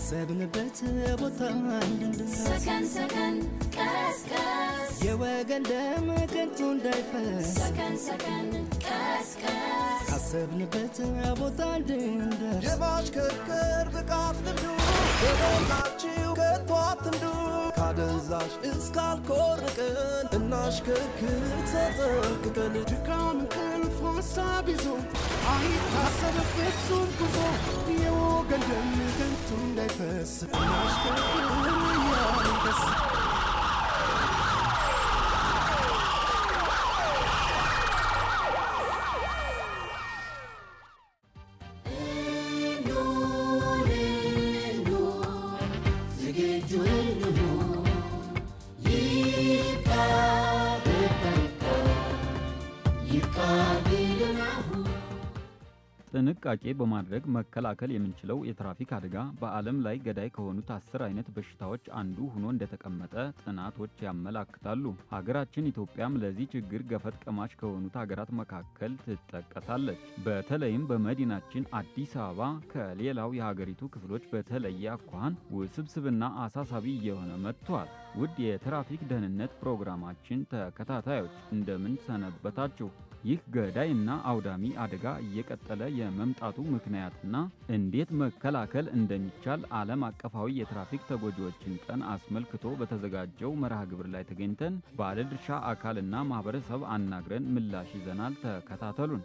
ካሰብንበት ቦታ እንድንደርስ ሰከን ሰከን ቀስቀስ የወገን ደም ከንቱ እንዳይፈስ ሰከን ሰከን ቀስቀስ ካሰብንበት ቦታ እንድንደርስ የማሽከርከር ብቃት ልምዱ በሞላችሁ ከቶ አትንዱ ካደንዛዥ እስካልኮርቅን እናሽከርክር ተጠንቅቀን ድካም እንቅልፍ ሀሳብ ይዞ አይታሰብ ፍጹም ጉዞ የወገን ደም ከንቱ እንዳይፈስ እናሽከርክር እያልን ደስ ጥንቃቄ በማድረግ መከላከል የምንችለው የትራፊክ አደጋ በዓለም ላይ ገዳይ ከሆኑት አስር አይነት በሽታዎች አንዱ ሆኖ እንደተቀመጠ ጥናቶች ያመላክታሉ። ሀገራችን ኢትዮጵያም ለዚህ ችግር ገፈት ቀማሽ ከሆኑት ሀገራት መካከል ትጠቀሳለች። በተለይም በመዲናችን አዲስ አበባ ከሌላው የሀገሪቱ ክፍሎች በተለየ አኳኋን ውስብስብና አሳሳቢ እየሆነ መጥቷል። ውድ የትራፊክ ደህንነት ፕሮግራማችን ተከታታዮች እንደምን ሰነበታችሁ? ይህ ገዳይ እና አውዳሚ አደጋ እየቀጠለ የመምጣቱ ምክንያትና እንዴት መከላከል እንደሚቻል ዓለም አቀፋዊ የትራፊክ ተጎጂዎችን ቀን አስመልክቶ በተዘጋጀው መርሃ ግብር ላይ ተገኝተን ባለድርሻ አካልና ማህበረሰብ አናግረን ምላሽ ይዘናል። ተከታተሉን።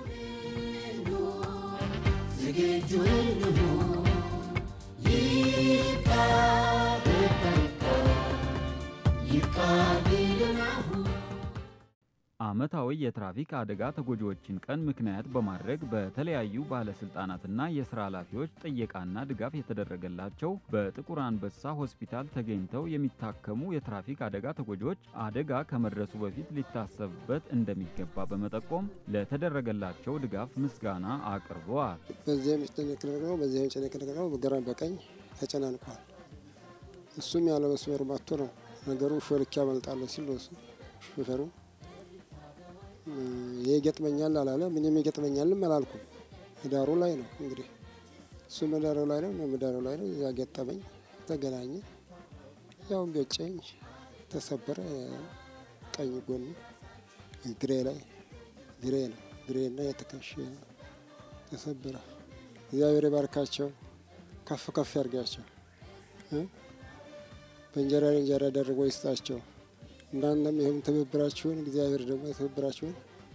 ዓመታዊ የትራፊክ አደጋ ተጎጂዎችን ቀን ምክንያት በማድረግ በተለያዩ ባለስልጣናትና የስራ ኃላፊዎች ጥየቃና ድጋፍ የተደረገላቸው በጥቁር አንበሳ ሆስፒታል ተገኝተው የሚታከሙ የትራፊክ አደጋ ተጎጂዎች አደጋ ከመድረሱ በፊት ሊታሰብበት እንደሚገባ በመጠቆም ለተደረገላቸው ድጋፍ ምስጋና አቅርበዋል። በዚህ የሚጨነቅነቅ ነው፣ በዚህ የሚጨነቅነቅ ነው። በግራ በቀኝ ተጨናንቋል። እሱም ያለ መስመሩ መጥቶ ነው ነገሩ። ሾልክ ያመልጣለሁ ሲል ነው እሱ ሾፌሩ ይሄ ይገጥመኛል አላለ። ምንም ይገጥመኛልም አላልኩም። ዳሩ ላይ ነው እንግዲህ እሱ መዳሩ ላይ ነው፣ መዳሩ ላይ ነው። እዛ ገጠመኝ፣ ተገናኘ፣ ያው ገጨኝ፣ ተሰበረ። ቀኝ ጎኑ ግሬ ላይ ግሬ ነው ግሬና የትከሻ ተሰበረ። እግዚአብሔር ይባርካቸው፣ ከፍ ከፍ ያርጋቸው፣ በእንጀራ ላይ እንጀራ ደርቦ ይስጣቸው። እንዳንተም ይህም ትብብራችሁን እግዚአብሔር ደግሞ ትብብራችሁን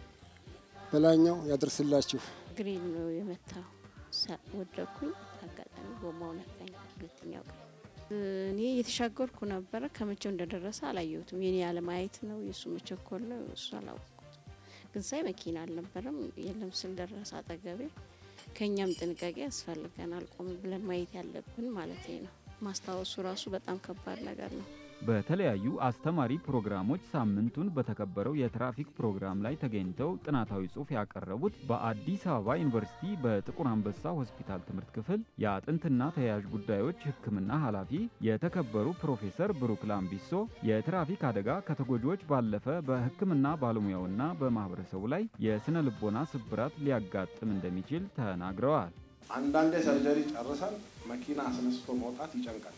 በላኛው ያደርስላችሁ። ግሪን ነው የመታው። ወደኩኝ። አጋጣሚ ጎማው ነካኝ። ሁለተኛው ቀን እኔ እየተሻገርኩ ነበረ። ከመቼው እንደደረሰ አላየሁትም። የኔ ያለማየት ነው የእሱ መቸኮል ነው እሱ አላወቅኩት። ግን ሳይ መኪና አልነበረም። የለም ስል ደረሰ አጠገቤ። ከእኛም ጥንቃቄ ያስፈልገናል። ቆም ብለን ማየት ያለብን ማለት ነው። ማስታወሱ ራሱ በጣም ከባድ ነገር ነው። በተለያዩ አስተማሪ ፕሮግራሞች ሳምንቱን በተከበረው የትራፊክ ፕሮግራም ላይ ተገኝተው ጥናታዊ ጽሑፍ ያቀረቡት በአዲስ አበባ ዩኒቨርሲቲ በጥቁር አንበሳ ሆስፒታል ትምህርት ክፍል የአጥንትና ተያያዥ ጉዳዮች ሕክምና ኃላፊ የተከበሩ ፕሮፌሰር ብሩክ ላምቢሶ የትራፊክ አደጋ ከተጎጂዎች ባለፈ በሕክምና ባለሙያውና በማህበረሰቡ ላይ የስነ ልቦና ስብራት ሊያጋጥም እንደሚችል ተናግረዋል። አንዳንዴ ሰርጀሪ ጨርሰን መኪና አስነስቶ መውጣት ይጨንቀናል።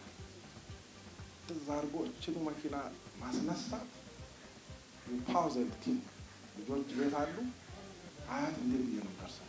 እዛ አድርጎ እችኑ መኪና ማስነሳት ፓውዘንት ቲንክ ልጆች ቤት አሉ። አያት እንዴት ብዬ ነው ደርሰው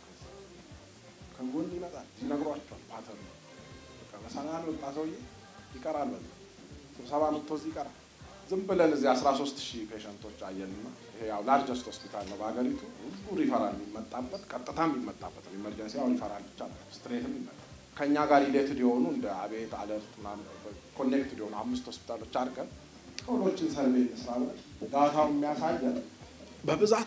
ከጎን ይመጣል ይነግሯቸዋል። ፓተር በቃ በሰላም የወጣ ሰውዬ ይቀራል። በዛ ስብሰባ መጥቶ እዚህ ይቀራል። ዝም ብለን እዚህ 13 ሺህ ፔሸንቶች አየንና ይሄ ያው ላርጀስት ሆስፒታል ነው በሀገሪቱ ብዙ ሪፈራል የሚመጣበት ቀጥታ የሚመጣበት ነው። ኢመርጀንሲ ያው ሪፈራል ብቻ ነው፣ ስትሬትም ይመጣል። ከእኛ ጋር ሪሌትድ የሆኑ እንደ አቤት አለርት ኮኔክትድ የሆኑ አምስት ሆስፒታሎች አድርገን ቶሎችን ሰርቬ እንስራ ብለን ዳታው የሚያሳየን በብዛት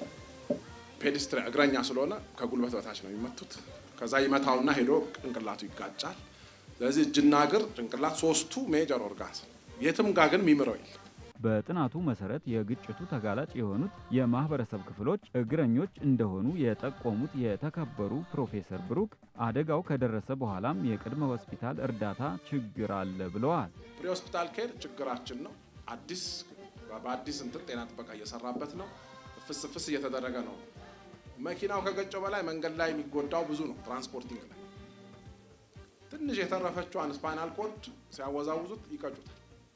ፔዲስትሪ እግረኛ ስለሆነ ከጉልበት በታች ነው የሚመቱት። ከዛ ይመታውና ሄዶ ጭንቅላቱ ይጋጫል። ስለዚህ እጅና እግር፣ ጭንቅላት ሶስቱ ሜጀር ኦርጋንስ የትም ጋር ግን የሚምረው የለም። በጥናቱ መሰረት የግጭቱ ተጋላጭ የሆኑት የማህበረሰብ ክፍሎች እግረኞች እንደሆኑ የጠቆሙት የተከበሩ ፕሮፌሰር ብሩክ አደጋው ከደረሰ በኋላም የቅድመ ሆስፒታል እርዳታ ችግር አለ ብለዋል። ፕሪ ሆስፒታል ኬር ችግራችን ነው። አዲስ በአዲስ እንትን ጤና ጥበቃ እየሰራበት ነው። ፍስ ፍስ እየተደረገ ነው። መኪናው ከገጨው በላይ መንገድ ላይ የሚጎዳው ብዙ ነው። ትራንስፖርቲንግ ላይ ትንሽ የተረፈችዋን ስፓይናል ኮርድ ሲያወዛውዙት ይቀጩታል።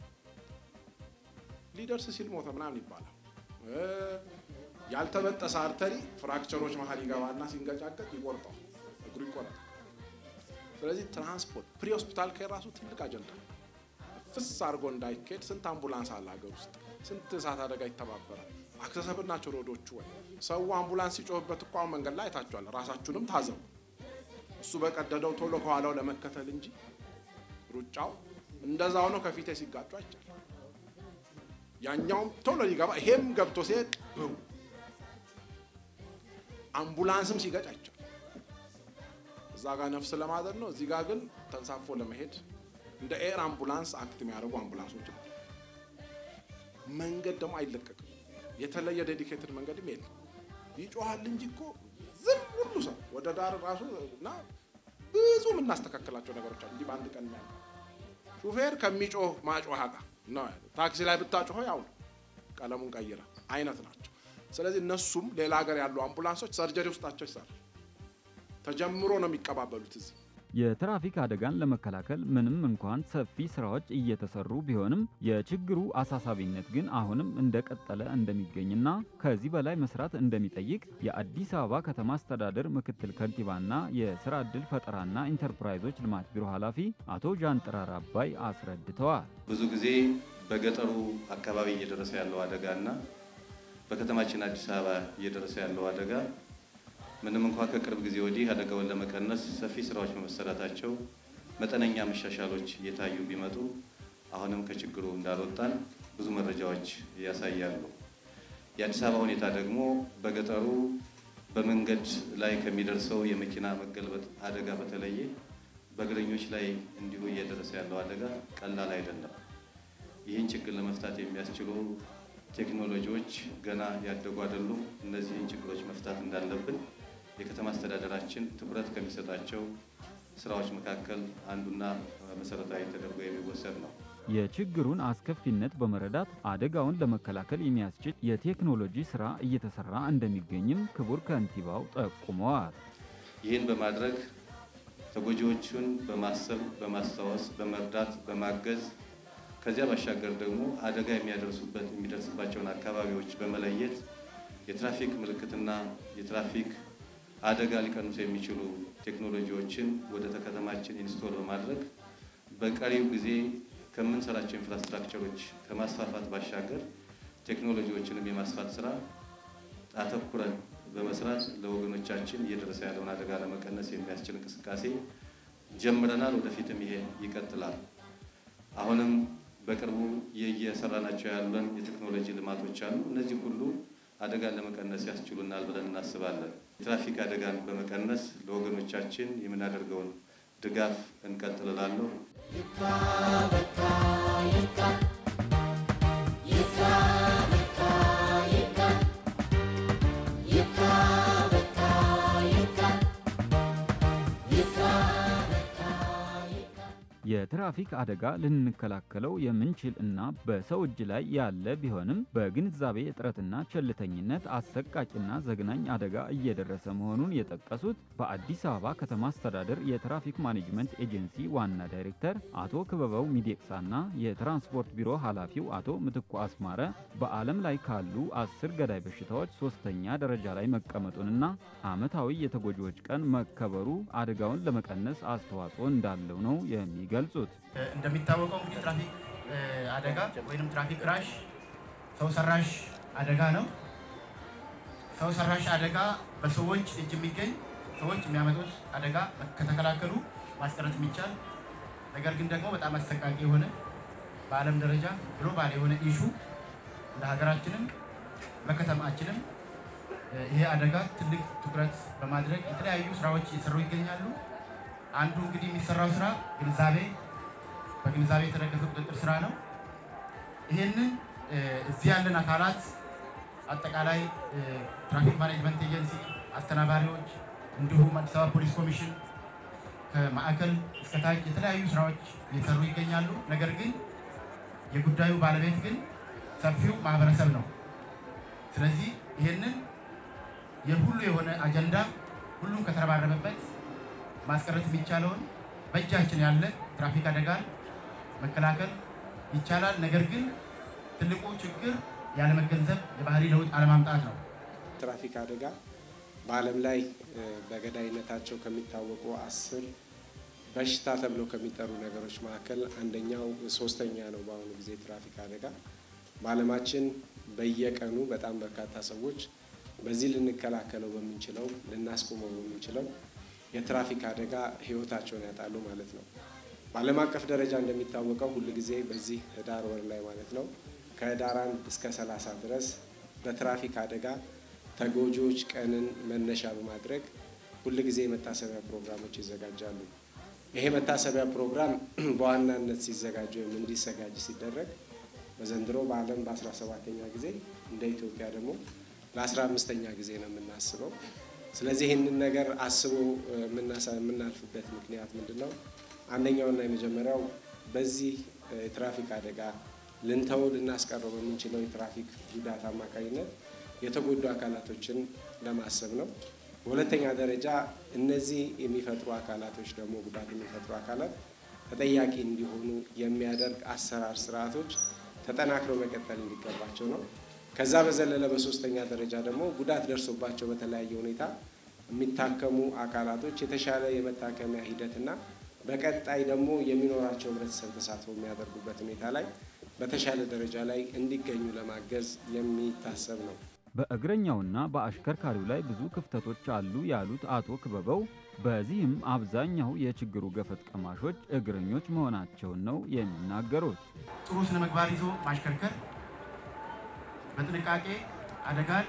ሊደርስ ሲል ሞተ ምናምን ይባላል። እ፣ ያልተበጠሰ አርተሪ ፍራክቸሮች መሀል ይገባና ሲንገጫገጭ ይቆርጠዋል፣ እግሩ ይቆረጣል። ስለዚህ ትራንስፖርት ፕሪ ሆስፒታል ኬር ራሱ ትልቅ አጀንዳ ነው። ፍስ አድርጎ እንዳይካሄድ ስንት አምቡላንስ አለ ሀገር ውስጥ፣ ስንት እሳት አደጋ ይተባበራል። አክሰሰብል ናቸው ሮዶቹ። ወይ ሰው አምቡላንስ ሲጮህበት እኮ አሁን መንገድ ላይ አይታችኋል። ራሳችሁንም ታዘቡ። እሱ በቀደደው ቶሎ ከኋላው ለመከተል እንጂ ሩጫው እንደዛ ሆኖ ከፊቴ ሲጋጩ አይቻል። ያኛውም ቶሎ ሊገባ ይሄም ገብቶ ሲሄድ ብው አምቡላንስም ሲገጭ አይቻል። እዛ ጋር ነፍስ ለማዘን ነው፣ እዚህ ጋር ግን ተንሳፎ ለመሄድ እንደ ኤር አምቡላንስ አክት የሚያደርጉ አምቡላንሶች አሉ። መንገድ ደግሞ አይለቀቅም። የተለየ ዴዲኬትድ መንገድም የለም። ይጮሃል እንጂ እኮ ዝም ሁሉ ሰው ወደ ዳር ራሱ እና ብዙ የምናስተካከላቸው ነገሮች አሉ። እንዲህ በአንድ ቀን ያለ ሹፌር ከሚጮህ ማጮህ ጋር ነው ያለው። ታክሲ ላይ ብታጮኸው ያው ነው፣ ቀለሙን ቀይረ አይነት ናቸው። ስለዚህ እነሱም ሌላ ሀገር ያሉ አምቡላንሶች ሰርጀሪ ውስጣቸው ይሰራል። ተጀምሮ ነው የሚቀባበሉት እዚህ የትራፊክ አደጋን ለመከላከል ምንም እንኳን ሰፊ ስራዎች እየተሰሩ ቢሆንም የችግሩ አሳሳቢነት ግን አሁንም እንደቀጠለ እንደሚገኝና ከዚህ በላይ መስራት እንደሚጠይቅ የአዲስ አበባ ከተማ አስተዳደር ምክትል ከንቲባና የስራ ዕድል ፈጠራና ኢንተርፕራይዞች ልማት ቢሮ ኃላፊ አቶ ጃንጥራር አባይ አስረድተዋል። ብዙ ጊዜ በገጠሩ አካባቢ እየደረሰ ያለው አደጋ እና በከተማችን አዲስ አበባ እየደረሰ ያለው አደጋ ምንም እንኳ ከቅርብ ጊዜ ወዲህ አደጋውን ለመቀነስ ሰፊ ስራዎች በመሰራታቸው መጠነኛ መሻሻሎች እየታዩ ቢመጡ አሁንም ከችግሩ እንዳልወጣን ብዙ መረጃዎች ያሳያሉ። የአዲስ አበባ ሁኔታ ደግሞ በገጠሩ በመንገድ ላይ ከሚደርሰው የመኪና መገልበጥ አደጋ በተለየ በእግረኞች ላይ እንዲሁ እየደረሰ ያለው አደጋ ቀላል አይደለም። ይህን ችግር ለመፍታት የሚያስችሉ ቴክኖሎጂዎች ገና ያደጉ አይደሉም። እነዚህን ችግሮች መፍታት እንዳለብን የከተማ አስተዳደራችን ትኩረት ከሚሰጣቸው ስራዎች መካከል አንዱና መሰረታዊ ተደርጎ የሚወሰድ ነው። የችግሩን አስከፊነት በመረዳት አደጋውን ለመከላከል የሚያስችል የቴክኖሎጂ ስራ እየተሰራ እንደሚገኝም ክቡር ከንቲባው ጠቁመዋል። ይህን በማድረግ ተጎጂዎቹን በማሰብ በማስታወስ፣ በመርዳት፣ በማገዝ ከዚያ ባሻገር ደግሞ አደጋ የሚያደርሱበት የሚደርስባቸውን አካባቢዎች በመለየት የትራፊክ ምልክትና የትራፊክ አደጋ ሊቀንሱ የሚችሉ ቴክኖሎጂዎችን ወደ ከተማችን ኢንስቶል በማድረግ በቀሪው ጊዜ ከምንሰራቸው ኢንፍራስትራክቸሮች ከማስፋፋት ባሻገር ቴክኖሎጂዎችንም የማስፋት ስራ አተኩረን በመስራት ለወገኖቻችን እየደረሰ ያለውን አደጋ ለመቀነስ የሚያስችል እንቅስቃሴ ጀምረናል። ወደፊትም ይሄ ይቀጥላል። አሁንም በቅርቡ እየሰራናቸው ያለን የቴክኖሎጂ ልማቶች አሉ። እነዚህ ሁሉ አደጋን ለመቀነስ ያስችሉናል ብለን እናስባለን። የትራፊክ አደጋን በመቀነስ ለወገኖቻችን የምናደርገውን ድጋፍ እንቀጥልላለሁ። የትራፊክ አደጋ ልንከላከለው የምንችል እና በሰው እጅ ላይ ያለ ቢሆንም በግንዛቤ እጥረትና ቸልተኝነት አሰቃቂና ዘግናኝ አደጋ እየደረሰ መሆኑን የጠቀሱት በአዲስ አበባ ከተማ አስተዳደር የትራፊክ ማኔጅመንት ኤጀንሲ ዋና ዳይሬክተር አቶ ክበበው ሚዴቅሳና የትራንስፖርት ቢሮ ኃላፊው አቶ ምትኩ አስማረ በዓለም ላይ ካሉ አስር ገዳይ በሽታዎች ሶስተኛ ደረጃ ላይ መቀመጡንና ዓመታዊ የተጎጂዎች ቀን መከበሩ አደጋውን ለመቀነስ አስተዋጽኦ እንዳለው ነው የሚገ ገልጹት እንደሚታወቀው እንግዲህ ትራፊክ አደጋ ወይም ትራፊክ ክራሽ ሰው ሰራሽ አደጋ ነው። ሰው ሰራሽ አደጋ በሰዎች እጅ የሚገኝ ሰዎች የሚያመጡት አደጋ ከተከላከሉ ማስቀረት የሚቻል ነገር ግን ደግሞ በጣም አሰቃቂ የሆነ በዓለም ደረጃ ግሎባል የሆነ ኢሹ እንደ ሀገራችንም በከተማችንም ይሄ አደጋ ትልቅ ትኩረት በማድረግ የተለያዩ ስራዎች እየሰሩ ይገኛሉ። አንዱ እንግዲህ የሚሰራው ስራ ግንዛቤ በግንዛቤ የተደገፈ ቁጥጥር ስራ ነው። ይህንን እዚህ ያለን አካላት አጠቃላይ ትራፊክ ማኔጅመንት ኤጀንሲ አስተናባሪዎች፣ እንዲሁም አዲስ አበባ ፖሊስ ኮሚሽን ከማዕከል እስከ ታች የተለያዩ ስራዎች እየሰሩ ይገኛሉ። ነገር ግን የጉዳዩ ባለቤት ግን ሰፊው ማህበረሰብ ነው። ስለዚህ ይህንን የሁሉ የሆነ አጀንዳ ሁሉም ከተረባረበበት ማስቀረት የሚቻለውን በእጃችን ያለ ትራፊክ አደጋን መከላከል ይቻላል። ነገር ግን ትልቁ ችግር ያለመገንዘብ የባህሪ ለውጥ አለማምጣት ነው። ትራፊክ አደጋ በዓለም ላይ በገዳይነታቸው ከሚታወቁ አስር በሽታ ተብለው ከሚጠሩ ነገሮች መካከል አንደኛው ሶስተኛ ነው። በአሁኑ ጊዜ ትራፊክ አደጋ በዓለማችን በየቀኑ በጣም በርካታ ሰዎች በዚህ ልንከላከለው በምንችለው ልናስቆመው በምንችለው የትራፊክ አደጋ ሕይወታቸውን ያጣሉ ማለት ነው። በዓለም አቀፍ ደረጃ እንደሚታወቀው ሁል ጊዜ በዚህ ህዳር ወር ላይ ማለት ነው ከህዳር አንድ እስከ ሰላሳ ድረስ በትራፊክ አደጋ ተጎጂዎች ቀንን መነሻ በማድረግ ሁል ጊዜ የመታሰቢያ ፕሮግራሞች ይዘጋጃሉ። ይሄ መታሰቢያ ፕሮግራም በዋናነት ሲዘጋጅ ወይም እንዲዘጋጅ ሲደረግ በዘንድሮ በዓለም በአስራ ሰባተኛ ጊዜ እንደ ኢትዮጵያ ደግሞ ለአስራ አምስተኛ ጊዜ ነው የምናስበው። ስለዚህ ይህንን ነገር አስቦ የምናልፍበት ምክንያት ምንድን ነው? አንደኛውና የመጀመሪያው በዚህ የትራፊክ አደጋ ልንተው ልናስቀረው በምንችለው የትራፊክ ጉዳት አማካኝነት የተጎዱ አካላቶችን ለማሰብ ነው። በሁለተኛ ደረጃ እነዚህ የሚፈጥሩ አካላቶች ደግሞ ጉዳት የሚፈጥሩ አካላት ተጠያቂ እንዲሆኑ የሚያደርግ አሰራር ስርዓቶች ተጠናክረው መቀጠል እንዲገባቸው ነው። ከዛ በዘለለ በሶስተኛ ደረጃ ደግሞ ጉዳት ደርሶባቸው በተለያየ ሁኔታ የሚታከሙ አካላቶች የተሻለ የመታከሚያ ሂደትና በቀጣይ ደግሞ የሚኖራቸው ህብረተሰብ ተሳትፎ የሚያደርጉበት ሁኔታ ላይ በተሻለ ደረጃ ላይ እንዲገኙ ለማገዝ የሚታሰብ ነው። በእግረኛውና በአሽከርካሪው ላይ ብዙ ክፍተቶች አሉ ያሉት አቶ ክበበው በዚህም አብዛኛው የችግሩ ገፈት ቀማሾች እግረኞች መሆናቸውን ነው የሚናገሩት። ጥሩ ስነ ምግባር ይዞ ማሽከርከር፣ በጥንቃቄ አደጋን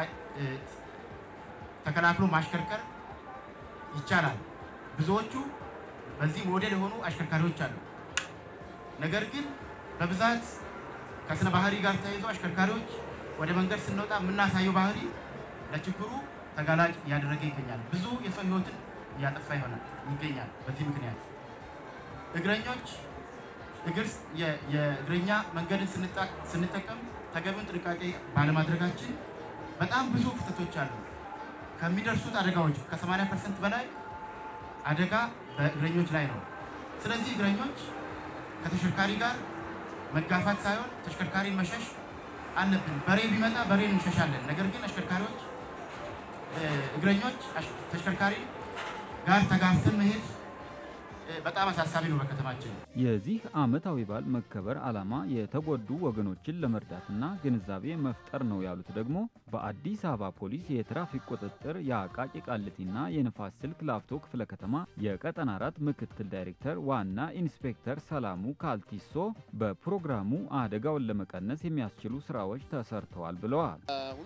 ተከላክሎ ማሽከርከር ይቻላል። ብዙዎቹ በዚህ ሞዴል የሆኑ አሽከርካሪዎች አሉ። ነገር ግን በብዛት ከስነ ባህሪ ጋር ተያይዞ አሽከርካሪዎች ወደ መንገድ ስንወጣ የምናሳየው ባህሪ ለችግሩ ተጋላጭ እያደረገ ይገኛል። ብዙ የሰው ህይወትን እያጠፋ ይሆናል ይገኛል። በዚህ ምክንያት እግረኞች እግር የእግረኛ መንገድን ስንጠቀም ተገቢውን ጥንቃቄ ባለማድረጋችን በጣም ብዙ ክፍተቶች አሉ። ከሚደርሱት አደጋዎች ከ80 ፐርሰንት በላይ አደጋ በእግረኞች ላይ ነው። ስለዚህ እግረኞች ከተሽከርካሪ ጋር መጋፋት ሳይሆን ተሽከርካሪን መሸሽ አለብን። በሬ ቢመጣ በሬ እንሸሻለን። ነገር ግን አሽከርካሪዎች እግረኞች ተሽከርካሪ ጋር ተጋፍተን መሄድ በጣም አሳሳቢ ነው በከተማችን። የዚህ ዓመታዊ በዓል መከበር ዓላማ የተጎዱ ወገኖችን ለመርዳትና ግንዛቤ መፍጠር ነው ያሉት ደግሞ በአዲስ አበባ ፖሊስ የትራፊክ ቁጥጥር የአቃቂ ቃሊቲና የንፋስ ስልክ ላፍቶ ክፍለ ከተማ የቀጠና አራት ምክትል ዳይሬክተር ዋና ኢንስፔክተር ሰላሙ ካልቲሶ በፕሮግራሙ አደጋውን ለመቀነስ የሚያስችሉ ስራዎች ተሰርተዋል ብለዋል።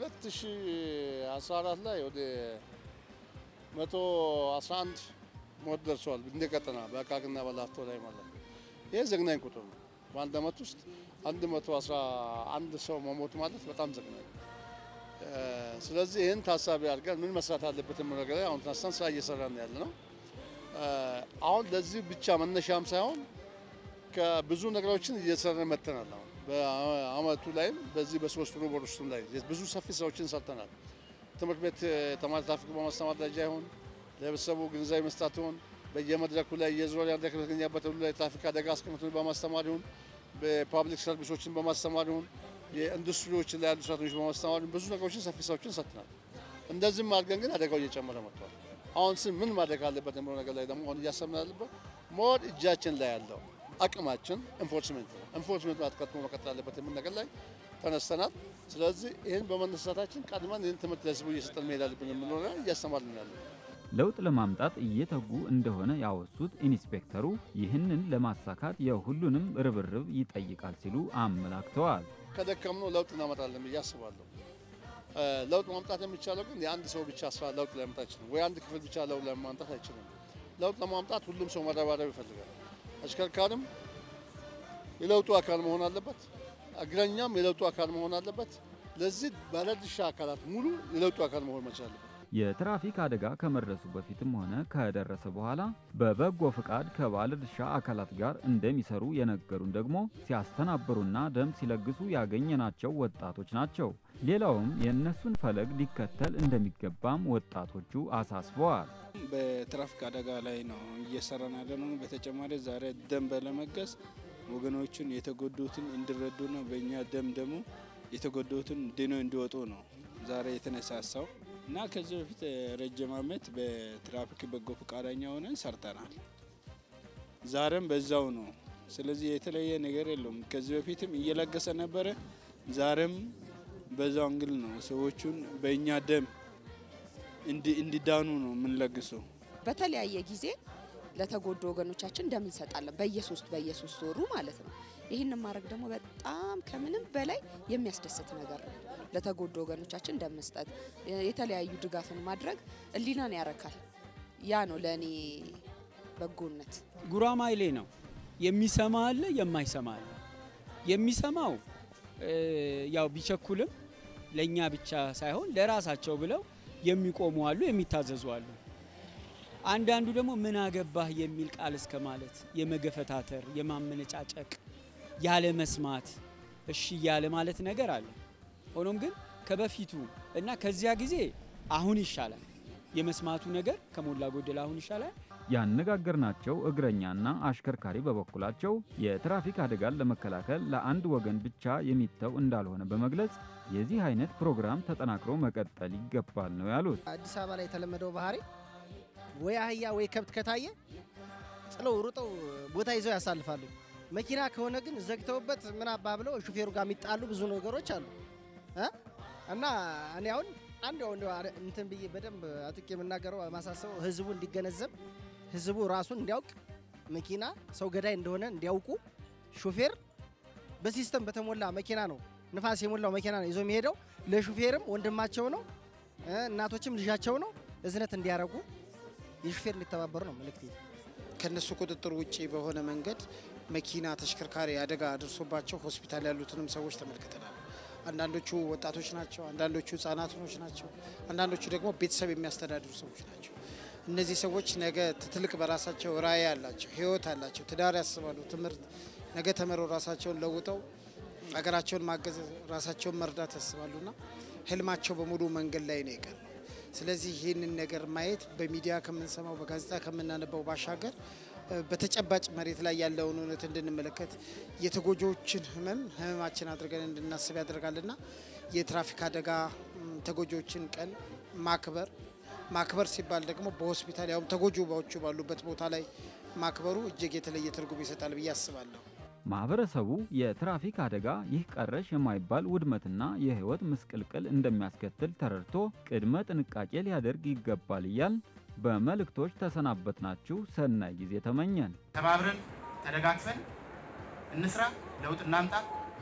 2014 ላይ ወደ 111 ሞት ደርሰዋል። እንደ ቀጠና በአቃቂና በላፍቶ ላይ ማለት ነው። ይህ ዘግናኝ ቁጥር ነው። በአንድ አመት ውስጥ 111 ሰው መሞት ማለት በጣም ዘግናኝ። ስለዚህ ይህን ታሳቢ አድርገን ምን መስራት አለበት የምለው ነገር ላይ አሁን ተነስተን ስራ እየሰራን ያለ ነው። አሁን ለዚህ ብቻ መነሻም ሳይሆን ከብዙ ነገሮችን እየሰራን መጥተናል። አሁን በአመቱ ላይም በዚህ በሶስት ሩብ ወር ውስጥም ላይ ብዙ ሰፊ ስራዎችን ሰርተናል። ትምህርት ቤት ተማሪ ትራፊክ በማስተማር ደረጃ ይሆን ለህብረተሰቡ ግንዛቤ መስጣት ይሆን በየመድረኩ ላይ የዞን ያለ ከተገኘበት ሁሉ ላይ ትራፊክ አደጋ አስቀምጦ በማስተማር ይሁን በፓብሊክ ሰርቪሶችን በማስተማር ይሁን የኢንዱስትሪዎች ላይ ያሉ ሰራተኞች በማስተማር ይሁን ብዙ ነገሮችን ሰፊ ስራዎችን ሰጥተናል። እንደዚህም አድርገን ግን አደጋው እየጨመረ መጥቷል። አሁን ስም ምን ማድረግ አለበት የሚለው ነገር ላይ ደግሞ አሁን እያሰብን ያለበት ሞር እጃችን ላይ ያለው አቅማችን ኢንፎርስመንት ነው። ኢንፎርስመንት አትቀጥሞ መቀጠል አለበት የሚል ነገር ላይ ተነስተናል። ስለዚህ ይህን በመነሳታችን ቀድመን ይህን ትምህርት ለህዝቡ እየሰጠን መሄድ አለብን የምንለው ላይ እያስተማርን ያለን ለውጥ ለማምጣት እየተጉ እንደሆነ ያወሱት ኢንስፔክተሩ ይህንን ለማሳካት የሁሉንም ርብርብ ይጠይቃል ሲሉ አመላክተዋል። ከደከምነው ለውጥ እናመጣለን ብዬ አስባለሁ። ለውጥ ማምጣት የሚቻለው ግን የአንድ ሰው ብቻ ስራ ለውጥ ሊያመጣ አይችልም፣ ወይ አንድ ክፍል ብቻ ለውጥ ለማምጣት አይችልም። ለውጥ ለማምጣት ሁሉም ሰው መረባረብ ይፈልጋል። አሽከርካሪም የለውጡ አካል መሆን አለበት፣ እግረኛም የለውጡ አካል መሆን አለበት። ለዚህ ባለድርሻ አካላት ሙሉ የለውጡ አካል መሆን መቻል አለበት። የትራፊክ አደጋ ከመድረሱ በፊትም ሆነ ከደረሰ በኋላ በበጎ ፍቃድ ከባለድርሻ አካላት ጋር እንደሚሰሩ የነገሩን ደግሞ ሲያስተናብሩና ደም ሲለግሱ ያገኘናቸው ወጣቶች ናቸው። ሌላውም የእነሱን ፈለግ ሊከተል እንደሚገባም ወጣቶቹ አሳስበዋል። በትራፊክ አደጋ ላይ ነው እየሰራን ያለ ነው። በተጨማሪ ዛሬ ደም በለመገስ ወገኖቹን የተጎዱትን እንዲረዱና በእኛ ደም ደግሞ የተጎዱትን ድኖ እንዲወጡ ነው ዛሬ የተነሳሳው እና ከዚህ በፊት ረጅም ዓመት በትራፊክ በጎ ፈቃደኛ ሆነን ሰርተናል። ዛሬም በዛው ነው። ስለዚህ የተለየ ነገር የለውም። ከዚህ በፊትም እየለገሰ ነበረ። ዛሬም በዛው እንግል ነው ሰዎቹን በእኛ ደም እንዲዳኑ ነው የምንለግሰው። በተለያየ ጊዜ ለተጎዱ ወገኖቻችን ደም እንሰጣለን። በየሶስት በየሶስት ወሩ ማለት ነው። ይህንን ማድረግ ደግሞ በጣም ከምንም በላይ የሚያስደስት ነገር ነው። ለተጎዱ ወገኖቻችን ደም መስጠት፣ የተለያዩ ድጋፍን ማድረግ ሕሊናን ያረካል። ያ ነው ለእኔ በጎነት። ጉራማይሌ ነው። የሚሰማ አለ፣ የማይሰማ አለ። የሚሰማው ያው ቢቸኩልም ለእኛ ብቻ ሳይሆን ለራሳቸው ብለው የሚቆሙ አሉ፣ የሚታዘዙ አሉ። አንዳንዱ ደግሞ ምን አገባህ የሚል ቃል እስከ ማለት የመገፈታተር፣ የማመነጫጨቅ፣ ያለ መስማት እሺ ያለ ማለት ነገር አለ። ሆኖም ግን ከበፊቱ እና ከዚያ ጊዜ አሁን ይሻላል። የመስማቱ ነገር ከሞላ ጎደል አሁን ይሻላል። ያነጋገርናቸው እግረኛና አሽከርካሪ በበኩላቸው የትራፊክ አደጋን ለመከላከል ለአንድ ወገን ብቻ የሚተው እንዳልሆነ በመግለጽ የዚህ አይነት ፕሮግራም ተጠናክሮ መቀጠል ይገባል ነው ያሉት። አዲስ አበባ ላይ የተለመደው ባህሪ ወይ አህያ ወይ ከብት ከታየ ጥለው ሩጠው ቦታ ይዘው ያሳልፋሉ። መኪና ከሆነ ግን ዘግተውበት ምን አባ ብለው ሹፌሩ ጋር የሚጣሉ ብዙ ነገሮች አሉ እ እና እኔ አሁን አንድ ያው እንደው እንትን ብዬ በደንብ አጥቄ የምናገረው ማሳሰበው ህዝቡ እንዲገነዘብ ህዝቡ ራሱን እንዲያውቅ መኪና ሰው ገዳይ እንደሆነ እንዲያውቁ ሹፌር በሲስተም በተሞላ መኪና ነው ንፋስ የሞላው መኪና ነው ይዞ የሚሄደው ለሹፌርም ወንድማቸው ነው እናቶችም ልጃቸው ነው እዝነት እንዲያደርጉ የሹፌር እንዲተባበሩ ነው መልእክቴ። ከነሱ ቁጥጥር ውጭ በሆነ መንገድ መኪና ተሽከርካሪ አደጋ አድርሶባቸው ሆስፒታል ያሉትንም ሰዎች ተመልክተናል። አንዳንዶቹ ወጣቶች ናቸው፣ አንዳንዶቹ ህጻናቶች ናቸው፣ አንዳንዶቹ ደግሞ ቤተሰብ የሚያስተዳድሩ ሰዎች ናቸው። እነዚህ ሰዎች ነገ ትልቅ በራሳቸው ራዕይ አላቸው፣ ህይወት አላቸው፣ ትዳር ያስባሉ፣ ትምህርት ነገ ተምረው ራሳቸውን ለውጠው ሀገራቸውን ማገዝ ራሳቸውን መርዳት ያስባሉና ህልማቸው በሙሉ መንገድ ላይ ነው የቀረው። ስለዚህ ይህንን ነገር ማየት በሚዲያ ከምንሰማው በጋዜጣ ከምናነባው ባሻገር በተጨባጭ መሬት ላይ ያለውን እውነት እንድንመለከት የተጎጂዎችን ህመም ህመማችን አድርገን እንድናስብ ያደርጋልና የትራፊክ አደጋ ተጎጂዎችን ቀን ማክበር ማክበር ሲባል ደግሞ በሆስፒታል ያውም ተጎጂዎቹ ባሉበት ቦታ ላይ ማክበሩ እጅግ የተለየ ትርጉም ይሰጣል ብዬ አስባለሁ። ማህበረሰቡ የትራፊክ አደጋ ይህ ቀረሽ የማይባል ውድመትና የህይወት ምስቅልቅል እንደሚያስከትል ተረድቶ ቅድመ ጥንቃቄ ሊያደርግ ይገባል እያል በመልእክቶች ተሰናበትናችሁ። ሰናይ ጊዜ ተመኘን። ተባብረን ተደጋግፈን እንስራ፣ ለውጥ እናምጣ።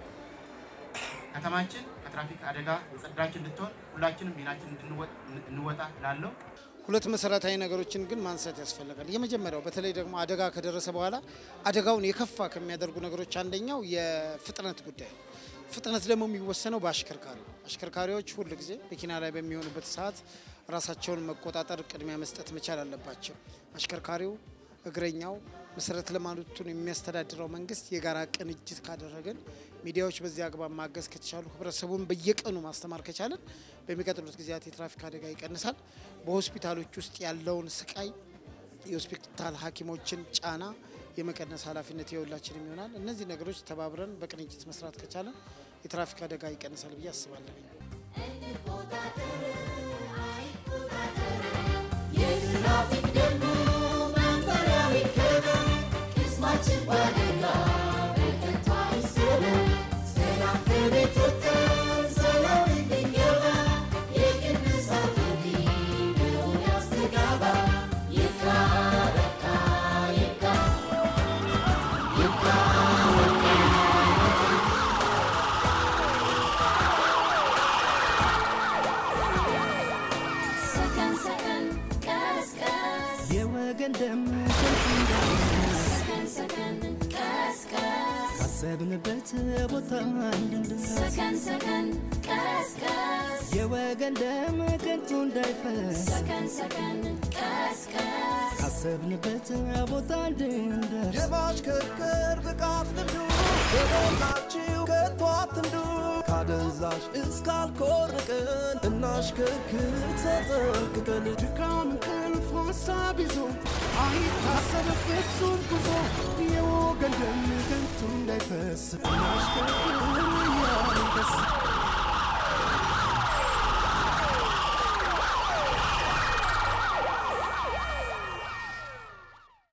ከተማችን ከትራፊክ አደጋ የጸዳች እንድትሆን ሁላችንም ሚናችን እንወጣ ላለው ሁለት መሰረታዊ ነገሮችን ግን ማንሳት ያስፈልጋል። የመጀመሪያው በተለይ ደግሞ አደጋ ከደረሰ በኋላ አደጋውን የከፋ ከሚያደርጉ ነገሮች አንደኛው የፍጥነት ጉዳይ ነው። ፍጥነት ደግሞ የሚወሰነው በአሽከርካሪው አሽከርካሪዎች ሁል ጊዜ መኪና ላይ በሚሆኑበት ሰዓት ራሳቸውን መቆጣጠር ቅድሚያ መስጠት መቻል አለባቸው። አሽከርካሪው፣ እግረኛው፣ መሰረተ ልማቱን የሚያስተዳድረው መንግስት የጋራ ቅንጅት ካደረግን ሚዲያዎች በዚህ አግባብ ማገዝ ከተቻሉ ህብረተሰቡን በየቀኑ ማስተማር ከቻለን በሚቀጥሉት ጊዜያት የትራፊክ አደጋ ይቀንሳል። በሆስፒታሎች ውስጥ ያለውን ስቃይ የሆስፒታል ሐኪሞችን ጫና የመቀነስ ኃላፊነት የሁላችንም ይሆናል። እነዚህ ነገሮች ተባብረን በቅንጅት መስራት ከቻለን የትራፊክ አደጋ ይቀንሳል ብዬ አስባለሁ። የትራፊክ ደንቡ መመሪያው ይከበር፣ ቅስማችን ባደጋ በከንቱ አይሰበር። ሰላም ከቤት ወጥተን ሰላም እንድንገባ የቅንሳት ጥሪ በሆነ ያስተጋባ። ይብቃ በቃ ይብቃ ይብቃ በቃ ሰከን ሰከን ቀስ ቀስ የወገን ደም ከንቱ እንዳይፈስ ሰከን ሰከን ቀስ ቀስ ካሰብንበት ቦታ እንድንደርስ ሰከን ሰከን ቀስ ቀስ የወገን ደም ከንቱ እንዳይፈስ ሰከን ሰከን ቀስ ቀስ ካሰብንበት ቦታ እንድንደርስ የማሽከርከር ብቃት ልምዱ የሞላችሁ ከቶ አትንዱ ካደንዛ ካደንዛዥ እስካልኮርቅን እናሽከርክር ተጠንቅቀን ድካም እንቅልፍ ሀሳብ ይዞ አይታሰብ ፍጹም ጉዞ የወገን ደም ከንቱ እንዳይፈስ እናሽከርክር እያልን ደስ